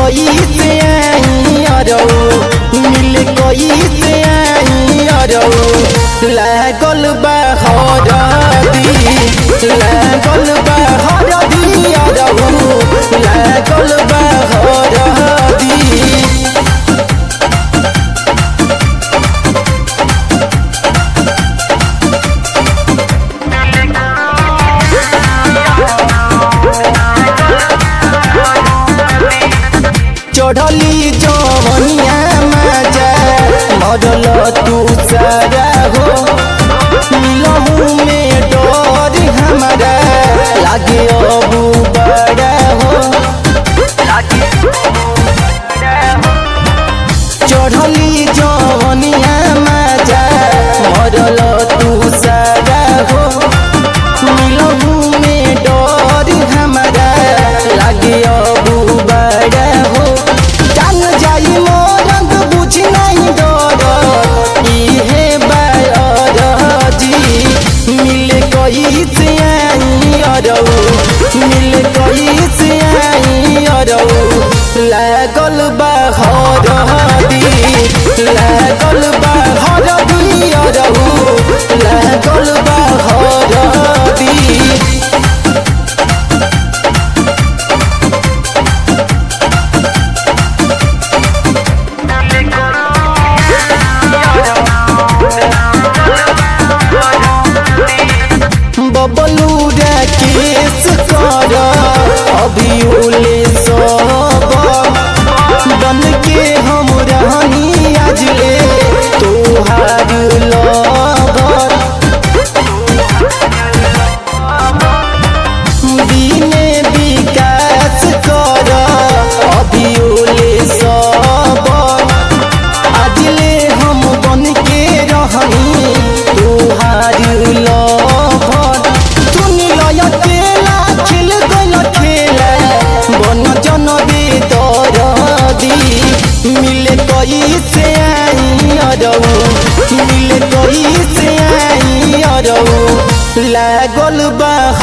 कोई से आई अरौ मिल कोई से आई अरौ लागल बा हरदी लागल बा हरदी अरौ लागल बा हरदी चढ़ली जवनिया मजा मरल तू सारा हो मिलहू में डर हमारा लागे अबू बड़ा हो चढ़ली जवनिया मजा मरल तू सारा हो मिलहू में डर हमारा लागे अबू बड़ा हो जान जाई मोरंग बुझ नहीं डर इहे बायर जी मिल कई से आई अरौ मिल कई से आई अरौ लागल बा हरदी लागल बा हरदी अरौ लागल बा हरदी बबलू केस कर अभी उले सब बन के हम रहनी आज ले तोहार लवर दीने विकास कर अभी उले सब आज ले हम बन के रहनी तोहार लवर सुन लय केला खेल गल खेला बन जन बेदरदी मिले कई से आई अरौ मिले कई से आई अरौ लागल बा